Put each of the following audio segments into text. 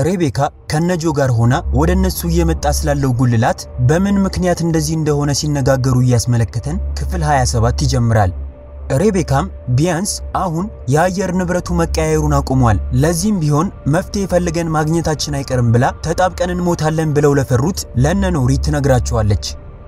ሬቤካ ከነጆ ጋር ሆና ወደ እነሱ እየመጣ ስላለው ጉልላት በምን ምክንያት እንደዚህ እንደሆነ ሲነጋገሩ እያስመለከተን ክፍል 27 ይጀምራል። ሬቤካም ቢያንስ አሁን የአየር ንብረቱ መቀያየሩን አቁሟል፣ ለዚህም ቢሆን መፍትሄ ፈልገን ማግኘታችን አይቀርም ብላ ተጣብቀን እንሞታለን ብለው ለፈሩት ለነ ኖሪ ትነግራቸዋለች።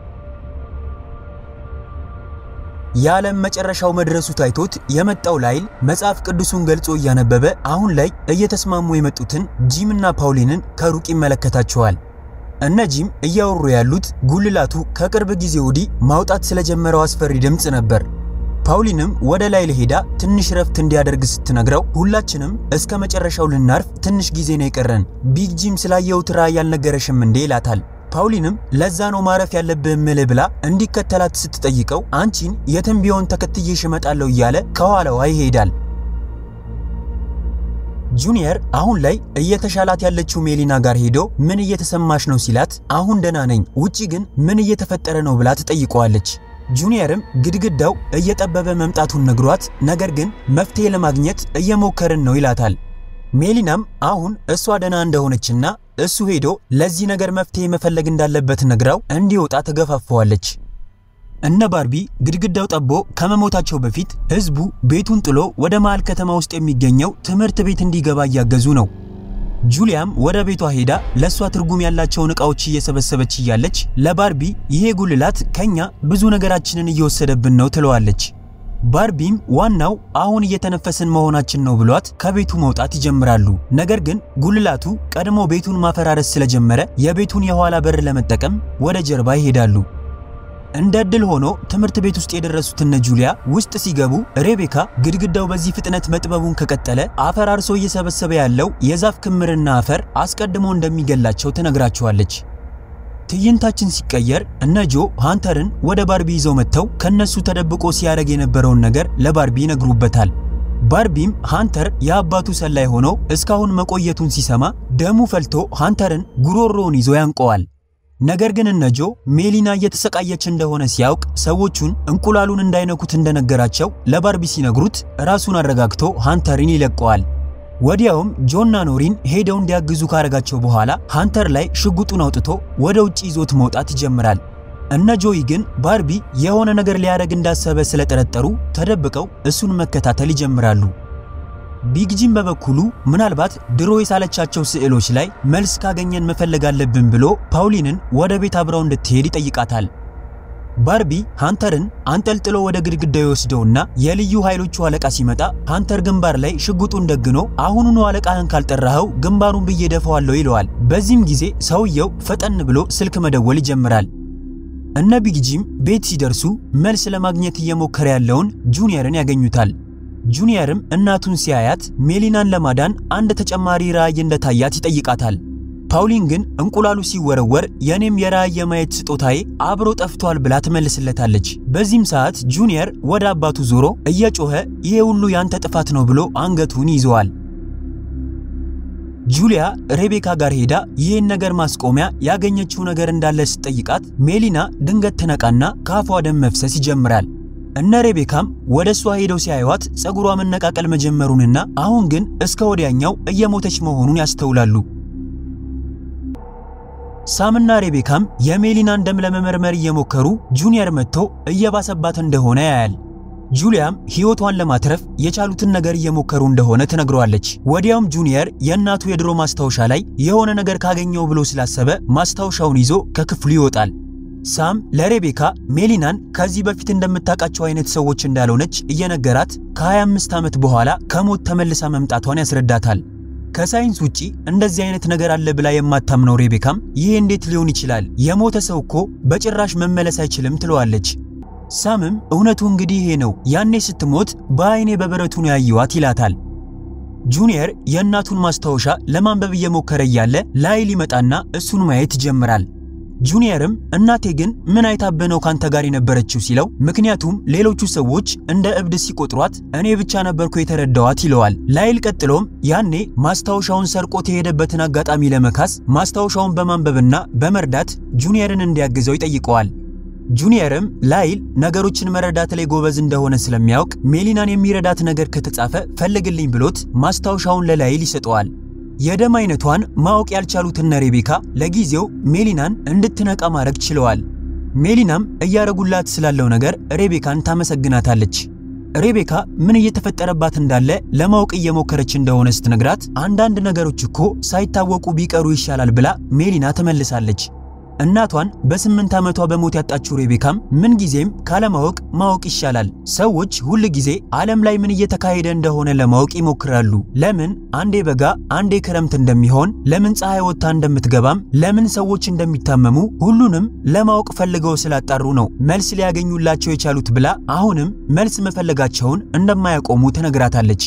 የዓለም መጨረሻው መድረሱ ታይቶት የመጣው ላይል መጽሐፍ ቅዱሱን ገልጾ እያነበበ አሁን ላይ እየተስማሙ የመጡትን ጂምና ፓውሊንን ከሩቅ ይመለከታቸዋል። እነ ጂም እያወሩ ያሉት ጉልላቱ ከቅርብ ጊዜ ወዲህ ማውጣት ስለጀመረው አስፈሪ ድምፅ ነበር። ፓውሊንም ወደ ላይል ሄዳ ትንሽ ረፍት እንዲያደርግ ስትነግረው ሁላችንም እስከ መጨረሻው ልናርፍ ትንሽ ጊዜ ነው የቀረን፣ ቢግ ጂም ስላየሁት ራእይ ያልነገረሽም እንዴ ይላታል። ፓውሊንም ለዛ ነው ማረፍ ያለብህ ምልህ ብላ እንዲከተላት ስትጠይቀው አንቺን የትም ቢሆን ተከትዬሽ እመጣለሁ እያለ ከኋላዋ ይሄዳል። ጁኒየር አሁን ላይ እየተሻላት ያለችው ሜሊና ጋር ሄዶ ምን እየተሰማሽ ነው ሲላት አሁን ደህና ነኝ፣ ውጪ ግን ምን እየተፈጠረ ነው ብላ ትጠይቀዋለች። ጁኒየርም ግድግዳው እየጠበበ መምጣቱን ነግሯት ነገር ግን መፍትሄ ለማግኘት እየሞከርን ነው ይላታል። ሜሊናም አሁን እሷ ደህና እንደሆነችና እሱ ሄዶ ለዚህ ነገር መፍትሄ መፈለግ እንዳለበት ነግራው እንዲወጣ ተገፋፈዋለች። እነ ባርቢ ግድግዳው ጠቦ ከመሞታቸው በፊት ህዝቡ ቤቱን ጥሎ ወደ መሃል ከተማ ውስጥ የሚገኘው ትምህርት ቤት እንዲገባ እያገዙ ነው። ጁሊያም ወደ ቤቷ ሄዳ ለእሷ ትርጉም ያላቸውን ዕቃዎች እየሰበሰበች እያለች ለባርቢ ይሄ ጉልላት ከኛ ብዙ ነገራችንን እየወሰደብን ነው ትለዋለች። ባርቢም ዋናው አሁን እየተነፈስን መሆናችን ነው ብሏት ከቤቱ መውጣት ይጀምራሉ። ነገር ግን ጉልላቱ ቀድሞ ቤቱን ማፈራረስ ስለጀመረ የቤቱን የኋላ በር ለመጠቀም ወደ ጀርባ ይሄዳሉ። እንደ ዕድል ሆኖ ትምህርት ቤት ውስጥ የደረሱት እነ ጁሊያ ውስጥ ሲገቡ ሬቤካ ግድግዳው በዚህ ፍጥነት መጥበቡን ከቀጠለ አፈራርሶ እየሰበሰበ ያለው የዛፍ ክምርና አፈር አስቀድሞ እንደሚገላቸው ትነግራቸዋለች። ትዕይንታችን ሲቀየር እነ ጆ ሃንተርን ወደ ባርቢ ይዘው መጥተው ከነሱ ተደብቆ ሲያደርግ የነበረውን ነገር ለባርቢ ይነግሩበታል። ባርቢም ሃንተር የአባቱ ሰላይ ሆኖ እስካሁን መቆየቱን ሲሰማ ደሙ ፈልቶ ሃንተርን ጉሮሮውን ይዞ ያንቀዋል። ነገር ግን እነ ጆ ሜሊና እየተሰቃየች እንደሆነ ሲያውቅ ሰዎቹን እንቁላሉን እንዳይነኩት እንደነገራቸው ለባርቢ ሲነግሩት ራሱን አረጋግቶ ሃንተርን ይለቀዋል። ወዲያውም ጆና ኖሪን ሄደው እንዲያግዙ ካረጋቸው በኋላ ሃንተር ላይ ሽጉጡን አውጥቶ ወደ ውጭ ይዞት መውጣት ይጀምራል። እነ ጆይ ግን ባርቢ የሆነ ነገር ሊያደርግ እንዳሰበ ስለጠረጠሩ ተደብቀው እሱን መከታተል ይጀምራሉ። ቢግ ጂም በበኩሉ ምናልባት ድሮ የሳለቻቸው ስዕሎች ላይ መልስ ካገኘን መፈለግ አለብን ብሎ ፓውሊንን ወደ ቤት አብረው እንድትሄድ ይጠይቃታል። ባርቢ ሃንተርን አንጠልጥሎ ወደ ግድግዳው ይወስደውና የልዩ ኃይሎቹ አለቃ ሲመጣ ሃንተር ግንባር ላይ ሽጉጡን ደግኖ አሁኑኑ አለቃህን ካልጠራኸው ግንባሩን ብዬ ደፈዋለሁ ይለዋል። በዚህም ጊዜ ሰውየው ፈጠን ብሎ ስልክ መደወል ይጀምራል። እነ ቢግ ጂም ቤት ሲደርሱ መልስ ለማግኘት እየሞከረ ያለውን ጁኒየርን ያገኙታል። ጁኒየርም እናቱን ሲያያት ሜሊናን ለማዳን አንድ ተጨማሪ ራእይ እንደታያት ይጠይቃታል። ፓውሊን ግን እንቁላሉ ሲወረወር የኔም የራእይ የማየት ስጦታዬ አብሮ ጠፍቷል ብላ ትመልስለታለች። በዚህም ሰዓት ጁኒየር ወደ አባቱ ዞሮ እየጮኸ ይሄ ሁሉ ያንተ ጥፋት ነው ብሎ አንገቱን ይዘዋል። ጁሊያ ሬቤካ ጋር ሄዳ ይህን ነገር ማስቆሚያ ያገኘችው ነገር እንዳለ ስትጠይቃት ሜሊና ድንገት ትነቃና ከአፏ ደም መፍሰስ ይጀምራል። እነ ሬቤካም ወደ እሷ ሄደው ሲያዩዋት ፀጉሯ መነቃቀል መጀመሩንና አሁን ግን እስከ ወዲያኛው እየሞተች መሆኑን ያስተውላሉ። ሳምና ሬቤካም የሜሊናን ደም ለመመርመር እየሞከሩ ጁኒየር መጥቶ እየባሰባት እንደሆነ ያያል። ጁሊያም ሕይወቷን ለማትረፍ የቻሉትን ነገር እየሞከሩ እንደሆነ ትነግረዋለች። ወዲያውም ጁኒየር የእናቱ የድሮ ማስታወሻ ላይ የሆነ ነገር ካገኘው ብሎ ስላሰበ ማስታወሻውን ይዞ ከክፍሉ ይወጣል። ሳም ለሬቤካ ሜሊናን ከዚህ በፊት እንደምታውቃቸው አይነት ሰዎች እንዳልሆነች እየነገራት ከ25 ዓመት በኋላ ከሞት ተመልሳ መምጣቷን ያስረዳታል። ከሳይንስ ውጪ እንደዚህ አይነት ነገር አለ ብላ የማታምነው ሬቤካም ይሄ እንዴት ሊሆን ይችላል? የሞተ ሰው እኮ በጭራሽ መመለስ አይችልም ትለዋለች። ሳምም እውነቱ እንግዲህ ይሄ ነው፣ ያኔ ስትሞት በአይኔ በብረቱ ነው ያየዋት ይላታል። ጁኒየር የእናቱን ማስታወሻ ለማንበብ እየሞከረ እያለ ላይል ይመጣና እሱን ማየት ይጀምራል። ጁኒየርም እናቴ ግን ምን አይታብህ ነው ካንተ ጋር የነበረችው ሲለው ምክንያቱም ሌሎቹ ሰዎች እንደ እብድ ሲቆጥሯት እኔ ብቻ ነበርኩ የተረዳዋት ይለዋል። ላይል ቀጥሎም ያኔ ማስታወሻውን ሰርቆት የሄደበትን አጋጣሚ ለመካስ ማስታወሻውን በማንበብና በመርዳት ጁኒየርን እንዲያግዘው ይጠይቀዋል። ጁኒየርም ላይል ነገሮችን መረዳት ላይ ጎበዝ እንደሆነ ስለሚያውቅ ሜሊናን የሚረዳት ነገር ከተጻፈ ፈልግልኝ ብሎት ማስታወሻውን ለላይል ይሰጠዋል። የደም አይነቷን ማወቅ ያልቻሉት እነ ሬቤካ ለጊዜው ሜሊናን እንድትነቃ ማድረግ ችለዋል። ሜሊናም እያረጉላት ስላለው ነገር ሬቤካን ታመሰግናታለች። ሬቤካ ምን እየተፈጠረባት እንዳለ ለማወቅ እየሞከረች እንደሆነ ስትነግራት አንዳንድ ነገሮች እኮ ሳይታወቁ ቢቀሩ ይሻላል ብላ ሜሊና ትመልሳለች። እናቷን በስምንት ዓመቷ በሞት ያጣችው ሬቤካም ምን ጊዜም ካለማወቅ ማወቅ ይሻላል። ሰዎች ሁል ጊዜ ዓለም ላይ ምን እየተካሄደ እንደሆነ ለማወቅ ይሞክራሉ። ለምን አንዴ በጋ አንዴ ክረምት እንደሚሆን፣ ለምን ፀሐይ ወጥታ እንደምትገባም፣ ለምን ሰዎች እንደሚታመሙ ሁሉንም ለማወቅ ፈልገው ስላጣሩ ነው መልስ ሊያገኙላቸው የቻሉት ብላ አሁንም መልስ መፈለጋቸውን እንደማያቆሙ ትነግራታለች።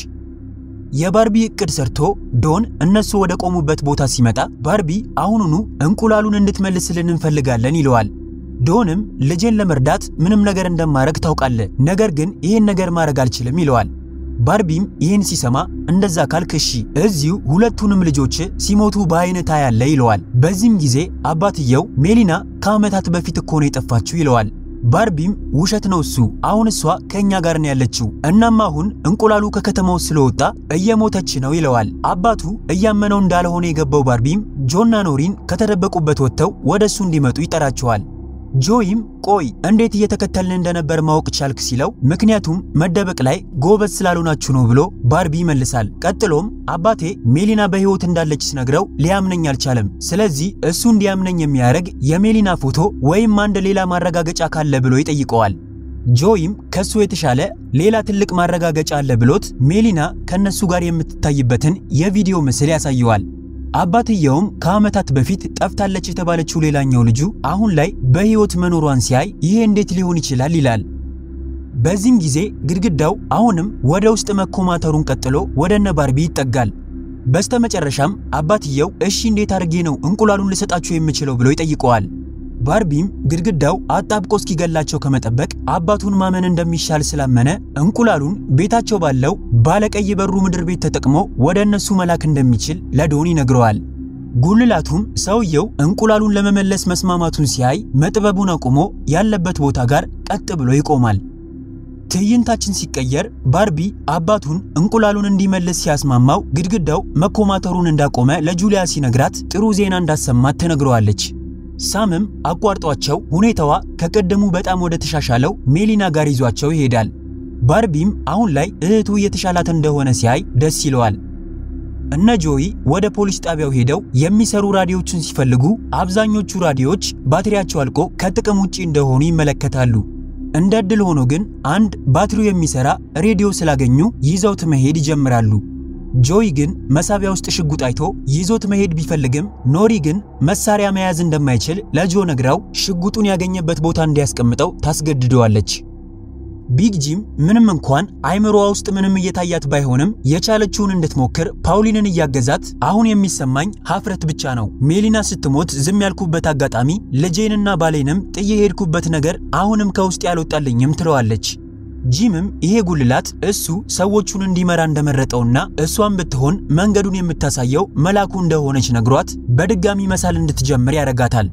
የባርቢ እቅድ ሰርቶ ዶን እነሱ ወደ ቆሙበት ቦታ ሲመጣ ባርቢ አሁኑኑ እንቁላሉን እንድትመልስልን እንፈልጋለን ይለዋል። ዶንም ልጄን ለመርዳት ምንም ነገር እንደማረግ ታውቃለህ፣ ነገር ግን ይህን ነገር ማድረግ አልችልም ይለዋል። ባርቢም ይህን ሲሰማ እንደዛ ካልክ እሺ፣ እዚሁ ሁለቱንም ልጆች ሲሞቱ በአይነት ያለ ይለዋል። በዚህም ጊዜ አባትየው ሜሊና ከዓመታት በፊት እኮ ነው የጠፋችው ይለዋል። ባርቢም ውሸት ነው እሱ፣ አሁን እሷ ከእኛ ጋር ነው ያለችው። እናም አሁን እንቁላሉ ከከተማው ስለወጣ እየሞተች ነው ይለዋል። አባቱ እያመነው እንዳልሆነ የገባው ባርቢም ጆና ኖሪን ከተደበቁበት ወጥተው ወደ እሱ እንዲመጡ ይጠራቸዋል። ጆይም ቆይ እንዴት እየተከተልን እንደነበር ማወቅ ቻልክ ሲለው ምክንያቱም መደበቅ ላይ ጎበዝ ስላልሆናችሁ ነው ብሎ ባርቢ ይመልሳል። ቀጥሎም አባቴ ሜሊና በሕይወት እንዳለች ስነግረው ሊያምነኝ አልቻለም። ስለዚህ እሱ እንዲያምነኝ የሚያደርግ የሜሊና ፎቶ ወይም አንድ ሌላ ማረጋገጫ ካለ ብሎ ይጠይቀዋል። ጆይም ከሱ የተሻለ ሌላ ትልቅ ማረጋገጫ አለ ብሎት ሜሊና ከነሱ ጋር የምትታይበትን የቪዲዮ ምስል ያሳየዋል። አባትየውም ከዓመታት በፊት ጠፍታለች የተባለችው ሌላኛው ልጁ አሁን ላይ በሕይወት መኖሯን ሲያይ ይሄ እንዴት ሊሆን ይችላል ይላል። በዚህም ጊዜ ግድግዳው አሁንም ወደ ውስጥ መኮማተሩን ቀጥሎ ወደ እነ ባርቢ ይጠጋል። በስተመጨረሻም አባትየው እሺ እንዴት አድርጌ ነው እንቁላሉን ልሰጣችሁ የምችለው ብሎ ይጠይቀዋል። ባርቢም ግድግዳው አጣብቆ እስኪገላቸው ከመጠበቅ አባቱን ማመን እንደሚሻል ስላመነ እንቁላሉን ቤታቸው ባለው ባለቀይ በሩ ምድር ቤት ተጠቅሞ ወደ እነሱ መላክ እንደሚችል ለዶን ይነግረዋል። ጉልላቱም ሰውየው እንቁላሉን ለመመለስ መስማማቱን ሲያይ መጥበቡን አቁሞ ያለበት ቦታ ጋር ቀጥ ብሎ ይቆማል። ትዕይንታችን ሲቀየር ባርቢ አባቱን እንቁላሉን እንዲመልስ ሲያስማማው ግድግዳው መኮማተሩን እንዳቆመ ለጁሊያ ሲነግራት ጥሩ ዜና እንዳሰማት ትነግረዋለች። ሳምም አቋርጧቸው ሁኔታዋ ከቀደሙ በጣም ወደ ተሻሻለው ሜሊና ጋር ይዟቸው ይሄዳል። ባርቢም አሁን ላይ እህቱ እየተሻላት እንደሆነ ሲያይ ደስ ይለዋል። እነ ጆይ ወደ ፖሊስ ጣቢያው ሄደው የሚሰሩ ራዲዮችን ሲፈልጉ አብዛኞቹ ራዲዮዎች ባትሪያቸው አልቆ ከጥቅም ውጪ እንደሆኑ ይመለከታሉ። እንደ ዕድል ሆኖ ግን አንድ ባትሪው የሚሰራ ሬዲዮ ስላገኙ ይዘውት መሄድ ይጀምራሉ። ጆይ ግን መሳቢያ ውስጥ ሽጉጥ አይቶ ይዞት መሄድ ቢፈልግም ኖሪ ግን መሳሪያ መያዝ እንደማይችል ለጆ ነግራው ሽጉጡን ያገኘበት ቦታ እንዲያስቀምጠው ታስገድደዋለች። ቢግ ጂም ምንም እንኳን አይምሮዋ ውስጥ ምንም እየታያት ባይሆንም የቻለችውን እንድትሞክር ፓውሊንን እያገዛት አሁን የሚሰማኝ ሀፍረት ብቻ ነው። ሜሊና ስትሞት ዝም ያልኩበት አጋጣሚ ልጄንና ባሌንም ጥዬ ሄድኩበት ነገር አሁንም ከውስጥ ያልወጣልኝም ትለዋለች። ጂምም ይሄ ጉልላት እሱ ሰዎቹን እንዲመራ እንደመረጠውና እሷን ብትሆን መንገዱን የምታሳየው መላኩ እንደሆነች ነግሯት በድጋሚ መሳል እንድትጀምር ያደርጋታል።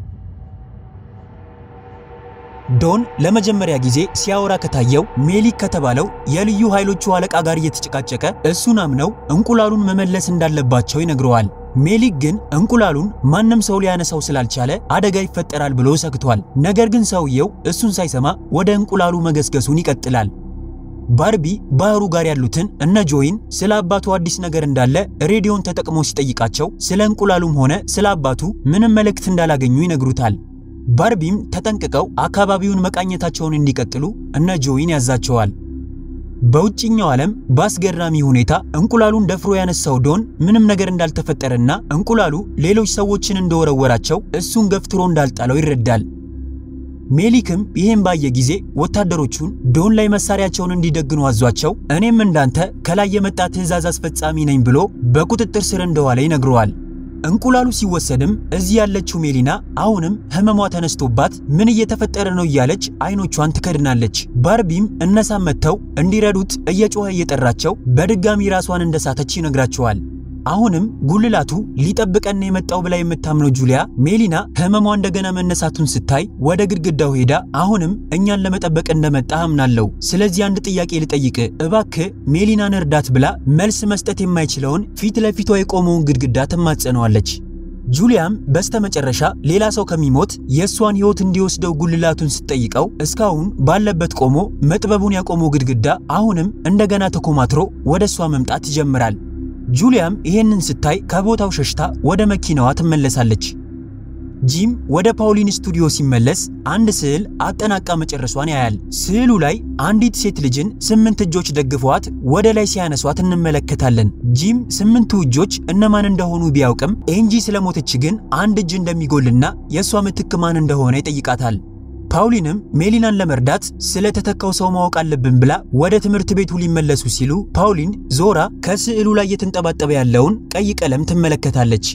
ዶን ለመጀመሪያ ጊዜ ሲያወራ ከታየው ሜሊክ ከተባለው የልዩ ኃይሎቹ አለቃ ጋር እየተጨቃጨቀ እሱን አምነው እንቁላሉን መመለስ እንዳለባቸው ይነግረዋል። ሜሊክ ግን እንቁላሉን ማንም ሰው ሊያነሳው ስላልቻለ አደጋ ይፈጠራል ብሎ ሰግቷል። ነገር ግን ሰውየው እሱን ሳይሰማ ወደ እንቁላሉ መገስገሱን ይቀጥላል። ባርቢ ባህሩ ጋር ያሉትን እነ ጆይን ስለ አባቱ አዲስ ነገር እንዳለ ሬዲዮን ተጠቅሞ ሲጠይቃቸው ስለ እንቁላሉም ሆነ ስለ አባቱ ምንም መልእክት እንዳላገኙ ይነግሩታል። ባርቢም ተጠንቅቀው አካባቢውን መቃኘታቸውን እንዲቀጥሉ እነ ጆይን ያዛቸዋል። በውጭኛው ዓለም በአስገራሚ ሁኔታ እንቁላሉን ደፍሮ ያነሳው ዶን ምንም ነገር እንዳልተፈጠረና እንቁላሉ ሌሎች ሰዎችን እንደወረወራቸው እሱን ገፍትሮ እንዳልጣለው ይረዳል። ሜሊክም ይህን ባየ ጊዜ ወታደሮቹን ዶን ላይ መሳሪያቸውን እንዲደግኑ አዟቸው እኔም እንዳንተ ከላይ የመጣ ትዕዛዝ አስፈጻሚ ነኝ ብሎ በቁጥጥር ስር እንደዋለ ይነግረዋል። እንቁላሉ ሲወሰድም እዚህ ያለችው ሜሊና አሁንም ህመሟ ተነስቶባት ምን እየተፈጠረ ነው እያለች አይኖቿን ትከድናለች። ባርቢም እነሳም መጥተው እንዲረዱት እየጮኸ እየጠራቸው በድጋሚ ራሷን እንደሳተች ይነግራቸዋል። አሁንም ጉልላቱ ሊጠብቀን የመጣው ብላ የምታምነው ጁሊያ ሜሊና ህመሟ እንደገና መነሳቱን ስታይ ወደ ግድግዳው ሄዳ አሁንም እኛን ለመጠበቅ እንደመጣ አምናለሁ። ስለዚህ አንድ ጥያቄ ልጠይቅ እባክህ ሜሊናን እርዳት ብላ መልስ መስጠት የማይችለውን ፊት ለፊቷ የቆመውን ግድግዳ ትማጸነዋለች። ጁሊያም በስተመጨረሻ ሌላ ሰው ከሚሞት የእሷን ህይወት እንዲወስደው ጉልላቱን ስትጠይቀው እስካሁን ባለበት ቆሞ መጥበቡን ያቆመው ግድግዳ አሁንም እንደገና ተኮማትሮ ወደ እሷ መምጣት ይጀምራል። ጁሊያም ይሄንን ስታይ ከቦታው ሸሽታ ወደ መኪናዋ ትመለሳለች። ጂም ወደ ፓውሊን ስቱዲዮ ሲመለስ አንድ ስዕል አጠናቃ መጨረሷን ያያል። ስዕሉ ላይ አንዲት ሴት ልጅን ስምንት እጆች ደግፈዋት ወደ ላይ ሲያነሷት እንመለከታለን። ጂም ስምንቱ እጆች እነማን እንደሆኑ ቢያውቅም ኤንጂ ስለሞተች ግን አንድ እጅ እንደሚጎልና የእሷ ምትክ ማን እንደሆነ ይጠይቃታል። ፓውሊንም ሜሊናን ለመርዳት ስለተተካው ሰው ማወቅ አለብን ብላ ወደ ትምህርት ቤቱ ሊመለሱ ሲሉ ፓውሊን ዞራ ከስዕሉ ላይ እየተንጠባጠበ ያለውን ቀይ ቀለም ትመለከታለች።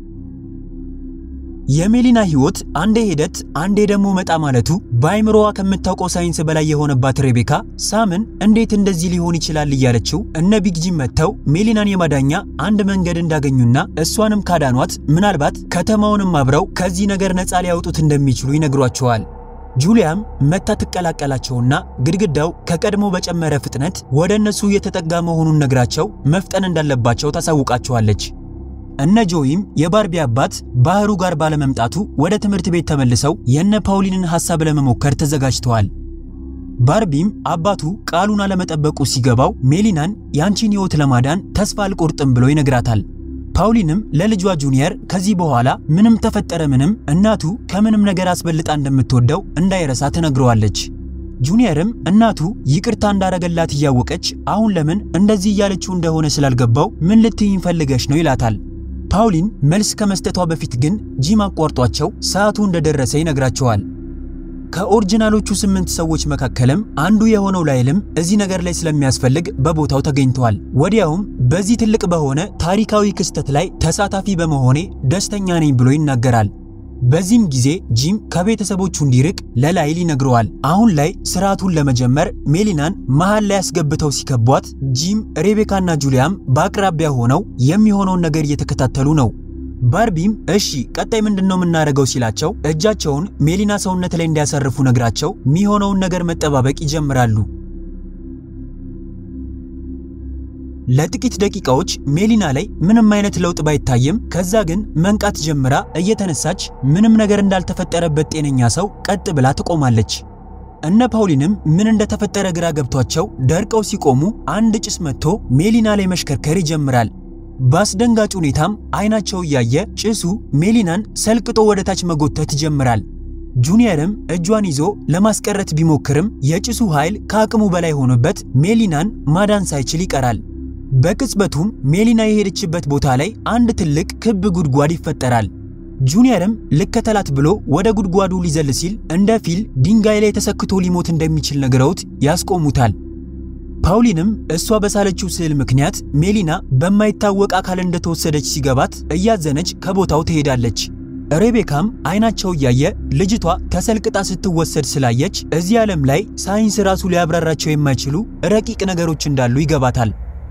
የሜሊና ህይወት አንዴ ሂደት አንዴ ደግሞ መጣ ማለቱ በአይምሮዋ ከምታውቀው ሳይንስ በላይ የሆነባት ሬቤካ ሳምን እንዴት እንደዚህ ሊሆን ይችላል እያለችው እነ ቢግ ጂም መጥተው ሜሊናን የማዳኛ አንድ መንገድ እንዳገኙና እሷንም ካዳኗት ምናልባት ከተማውንም አብረው ከዚህ ነገር ነፃ ሊያወጡት እንደሚችሉ ይነግሯቸዋል። ጁሊያም መታ ትቀላቀላቸውና ግድግዳው ከቀድሞ በጨመረ ፍጥነት ወደ እነሱ እየተጠጋ መሆኑን ነግራቸው መፍጠን እንዳለባቸው ታሳውቃቸዋለች። እነ ጆይም የባርቢ አባት ባህሩ ጋር ባለመምጣቱ ወደ ትምህርት ቤት ተመልሰው የነ ፓውሊንን ሐሳብ ለመሞከር ተዘጋጅተዋል። ባርቢም አባቱ ቃሉን አለመጠበቁ ሲገባው ሜሊናን ያንቺን ሕይወት ለማዳን ተስፋ አልቆርጥም ብሎ ይነግራታል። ፓውሊንም ለልጇ ጁኒየር ከዚህ በኋላ ምንም ተፈጠረ ምንም እናቱ ከምንም ነገር አስበልጣ እንደምትወደው እንዳይረሳ ትነግረዋለች። ጁኒየርም እናቱ ይቅርታ እንዳረገላት እያወቀች አሁን ለምን እንደዚህ እያለችው እንደሆነ ስላልገባው ምን ልትይኝ ፈልገሽ ነው ይላታል። ፓውሊን መልስ ከመስጠቷ በፊት ግን ጂም አቋርጧቸው ሰዓቱ እንደደረሰ ይነግራቸዋል። ከኦሪጂናሎቹ ስምንት ሰዎች መካከልም አንዱ የሆነው ላይልም እዚህ ነገር ላይ ስለሚያስፈልግ በቦታው ተገኝተዋል። ወዲያውም በዚህ ትልቅ በሆነ ታሪካዊ ክስተት ላይ ተሳታፊ በመሆኔ ደስተኛ ነኝ ብሎ ይናገራል። በዚህም ጊዜ ጂም ከቤተሰቦቹ እንዲርቅ ለላይል ይነግረዋል። አሁን ላይ ስርዓቱን ለመጀመር ሜሊናን መሃል ላይ አስገብተው ሲከቧት ጂም፣ ሬቤካና ጁሊያም በአቅራቢያ ሆነው የሚሆነውን ነገር እየተከታተሉ ነው። ባርቢም እሺ ቀጣይ ምንድን ነው የምናደርገው ሲላቸው እጃቸውን ሜሊና ሰውነት ላይ እንዲያሳርፉ ነግራቸው የሚሆነውን ነገር መጠባበቅ ይጀምራሉ። ለጥቂት ደቂቃዎች ሜሊና ላይ ምንም አይነት ለውጥ ባይታይም ከዛ ግን መንቃት ጀምራ እየተነሳች ምንም ነገር እንዳልተፈጠረበት ጤነኛ ሰው ቀጥ ብላ ትቆማለች። እነ ፓውሊንም ምን እንደተፈጠረ ግራ ገብቷቸው ደርቀው ሲቆሙ አንድ ጭስ መጥቶ ሜሊና ላይ መሽከርከር ይጀምራል። በአስደንጋጭ ሁኔታም አይናቸው እያየ ጭሱ ሜሊናን ሰልቅጦ ወደ ታች መጎተት ይጀምራል። ጁኒየርም እጇን ይዞ ለማስቀረት ቢሞክርም የጭሱ ኃይል ከአቅሙ በላይ ሆኖበት ሜሊናን ማዳን ሳይችል ይቀራል። በቅጽበቱም ሜሊና የሄደችበት ቦታ ላይ አንድ ትልቅ ክብ ጉድጓድ ይፈጠራል። ጁኒየርም ልከተላት ብሎ ወደ ጉድጓዱ ሊዘል ሲል እንደ ፊል ድንጋይ ላይ ተሰክቶ ሊሞት እንደሚችል ነግረውት ያስቆሙታል። ፓውሊንም እሷ በሳለችው ስዕል ምክንያት ሜሊና በማይታወቅ አካል እንደተወሰደች ሲገባት እያዘነች ከቦታው ትሄዳለች። ሬቤካም አይናቸው እያየ ልጅቷ ተሰልቅጣ ስትወሰድ ስላየች እዚህ ዓለም ላይ ሳይንስ ራሱ ሊያብራራቸው የማይችሉ ረቂቅ ነገሮች እንዳሉ ይገባታል።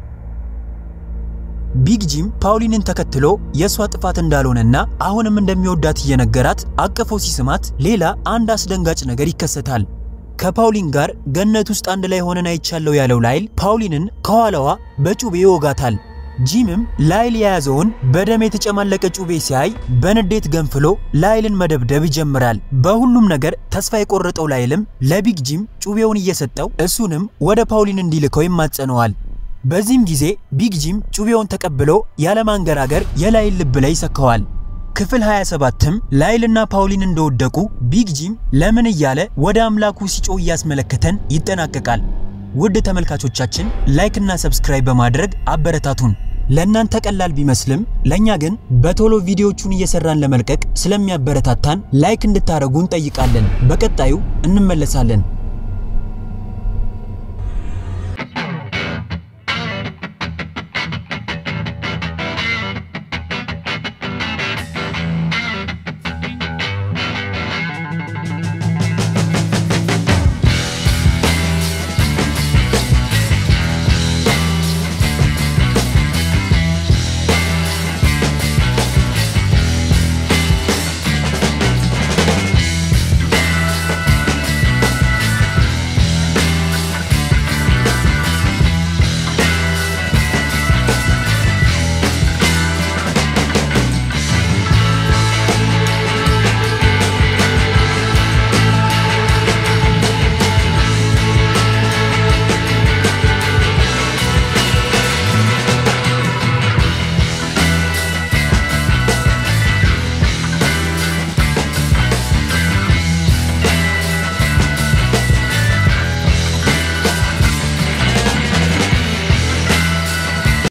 ቢግ ጂም ፓውሊንን ተከትሎ የእሷ ጥፋት እንዳልሆነና አሁንም እንደሚወዳት እየነገራት አቅፎ ሲስማት ሌላ አንድ አስደንጋጭ ነገር ይከሰታል። ከፓውሊን ጋር ገነት ውስጥ አንድ ላይ ሆነን አይቻለው ያለው ላይል ፓውሊንን ከኋላዋ በጩቤ ይወጋታል። ጂምም ላይል የያዘውን በደም የተጨማለቀ ጩቤ ሲያይ በንዴት ገንፍሎ ላይልን መደብደብ ይጀምራል። በሁሉም ነገር ተስፋ የቆረጠው ላይልም ለቢግ ጂም ጩቤውን እየሰጠው እሱንም ወደ ፓውሊን እንዲልከው ይማጸነዋል። በዚህም ጊዜ ቢግ ጂም ጩቤውን ተቀብሎ ያለማንገራገር የላይል ልብ ላይ ይሰካዋል። ክፍል 27ም ላይልና ፓውሊን እንደወደቁ ቢግ ጂም ለምን እያለ ወደ አምላኩ ሲጮህ እያስመለከተን ይጠናቀቃል። ውድ ተመልካቾቻችን ላይክ እና ሰብስክራይብ በማድረግ አበረታቱን። ለእናንተ ቀላል ቢመስልም ለእኛ ግን በቶሎ ቪዲዮቹን እየሰራን ለመልቀቅ ስለሚያበረታታን ላይክ እንድታደርጉ እንጠይቃለን። በቀጣዩ እንመለሳለን።